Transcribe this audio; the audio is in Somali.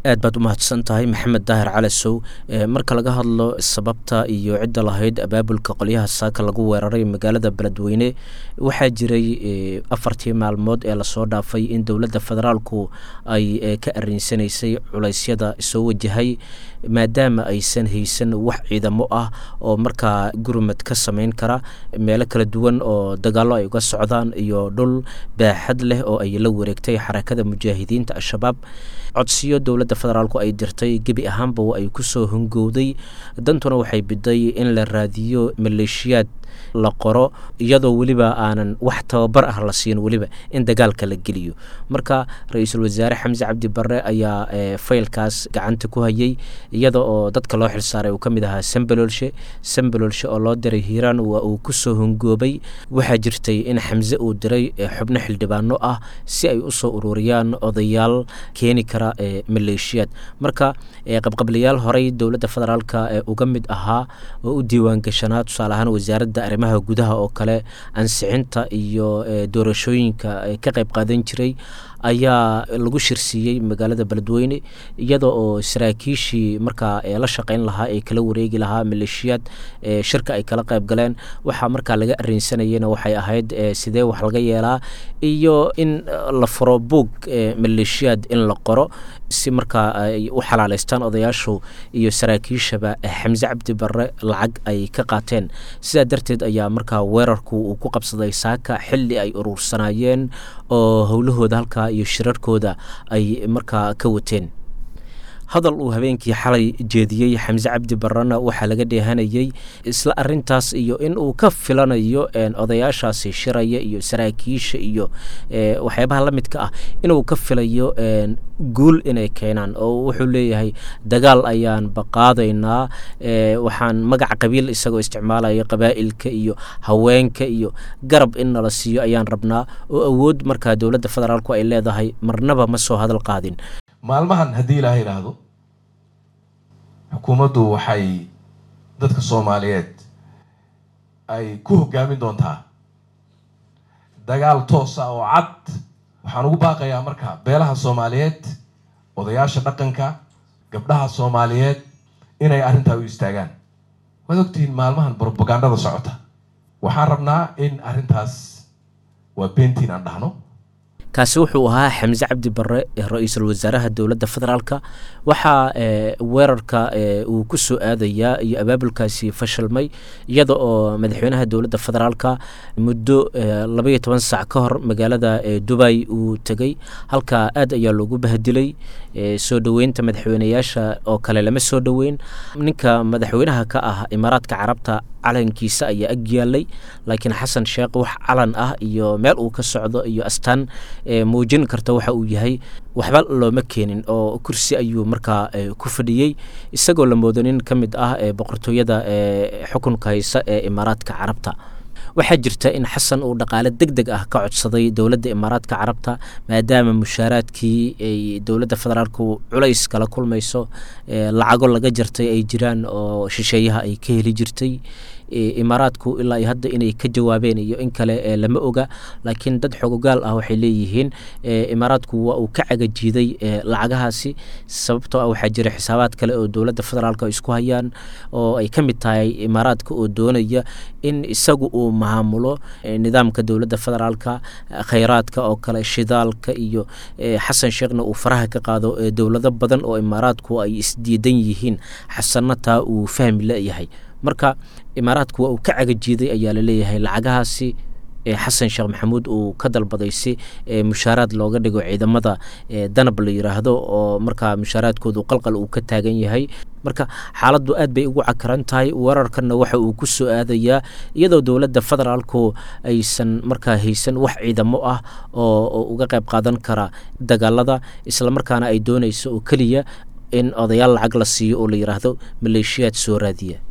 aad baad u mahadsan tahay maxamed daahir calasow marka laga hadlo sababta iyo cidda lahayd abaabulka qolyaha saaka lagu weeraray magaalada beledweyne waxaa jiray afartii maalmood ee lasoo dhaafay in dowladda federaalku ay ka arinsanaysay culeysyada soo wajahay maadaama aysan haysan wax ciidamo ah oo markaa gurmad ka samayn kara meelo kala duwan oo dagaallo ay uga socdaan iyo dhul baaxad leh oo ay la wareegtay xarakada mujaahidiinta al-shabaab codsiyo dowladda federaalku ay dirtay gebi ahaanba ay kusoo hungowday dantuna waxay biday in la raadiyo maleeshiyaad la qoro iyadoo weliba aanan wax tababar ah la siin weliba in dagaalka la geliyo marka ra-iisul wasaare xamse cabdi barre ayaa faylkaas gacanta ku hayay iyada oo dadka loo xilsaaray uu ka mid ahaa sambalolshe sambalolshe oo loo diray hiiraan waa uu kusoo hungoobay waxaa jirtay in xamse uu diray xubno xildhibaano ah si ay usoo ururiyaan odayaal keeni kara maleeshiyaad marka qabqablayaal horey dowladda federaalka uga mid ahaa oo u diiwaangashanaa tusaale ahaan wasaaradda arrimaha gudaha oo kale ansixinta iyo doorashooyinka ka qayb qaadan jiray ayaa lagu shirsiiyey magaalada beledweyne iyada oo saraakiishii markaa la shaqeyn lahaa ee kala wareegi lahaa maleeshiyaad shirka ay kala qayb galeen waxaa markaa laga arinsanayena waxay ahayd sidee wax laga yeelaa iyo in la furo buog maleeshiyaad in la qoro si markaa ay u xalaaleystaan odayaashu iyo saraakiishaba xamse cabdi barre lacag ay ka qaateen sidaa darteed ayaa markaa weerarku uu ku qabsaday saaka xilli ay uruursanayeen oo howlahooda halkaa iyo shirarkooda ay markaa ka wateen hadal uu habeenkii xalay jeediyey xamse cabdi barrena waxaa laga dheehanayey isla arintaas iyo in uu ka filanayo odayaashaasi shiraya iyo saraakiisha iyo waxyaabaha la midka ah inuu ka filayo guul inay keenaan oo wuxuu leeyahay dagaal ayaan baqaadaynaa waxaan magaca qabiil isagoo isticmaalaya qabaa'ilka iyo haweenka iyo garab in nala siiyo ayaan rabnaa oo awood markaa dowladda federaalku ay leedahay marnaba ma soo hadal qaadin maalmahan haddii ilaaha idhaahdo xukuumaddu waxay dadka soomaaliyeed ay ku hoggaamin doontaa dagaal toosa oo cad waxaan ugu baaqayaa marka beelaha soomaaliyeed odayaasha dhaqanka gabdhaha soomaaliyeed inay arrintaa u istaagaan waad ogtihiin maalmahan brobagandada socota waxaan rabnaa in arrintaas waa beentiin aan dhahno kaasi wuxuu ahaa xamse cabdi barre ra-iisul wasaaraha dowladda federaalka waxaa weerarka uu ku soo aadayaa iyo abaabulkaasi fashilmay iyada oo madaxweynaha dowladda federaalka muddo labaiyo toban sac ka hor magaalada dubay uu tegey halkaa aad ayaa loogu bahdilay soo dhoweynta madaxweyneyaasha oo kale lama soo dhoweyn ninka madaxweynaha ka ah imaaraadka carabta calankiisa ayaa ag yaalay laakiin xasan sheekh wax calan ah iyo meel uu ka socdo iyo astaan muujin karta waxa uu yahay waxba looma keenin oo kursi ayuu markaa ku fadhiyey isagoo la moodo nin ka mid ah boqortooyada xukunka haysa ee imaaraadka carabta waxaa jirta in xasan uu dhaqaale deg deg ah ka codsaday dowladda imaaraadka carabta maadaama mushaaraadkii ay dowladda federaalku culays kala kulmayso lacago laga jartay ay jiraan oo shisheeyaha ay ka heli jirtay imaaraadku ilaa hadda inay ka jawaabeen iyo in kale lama oga laakiin dad xogogaal ah waxay leeyihiin imaaraadku waa uu ka cagajiiday lacagahaasi sababtoo ah waxaa jira xisaabaad kale oo dowladda federaalk isku hayaan oo ay ka mid tahay imaaraadka oo doonaya in isagu uu maamulo nidaamka dowladda federaalka khayraadka oo kale shidaalka iyo xasan sheekhna uu faraha ka qaado dowlado badan oo imaaraadku ay isdiidan yihiin xasanna taa uu fahmi leeyahay marka imaaraadku waa uu ka cagajiiday ayaa laleeyahay lacagahaasi xasan sheekh maxamuud uu ka dalbaday si mushaaraad looga dhigo ciidamada danab la yiraahdo oo markaa mushaaraadkoodu qalqal uu ka taagan yahay marka xaaladdu aad bay ugu cakaran tahay weerarkanna waxa uu ku soo aadayaa iyadoo dowladda federaalku aysan markaa haysan wax ciidamo ah oo uga qayb qaadan kara dagaalada islamarkaana ay doonayso oo keliya in odayaal lacag la siiyo oo la yiraahdo maleeshiyaad soo raadiya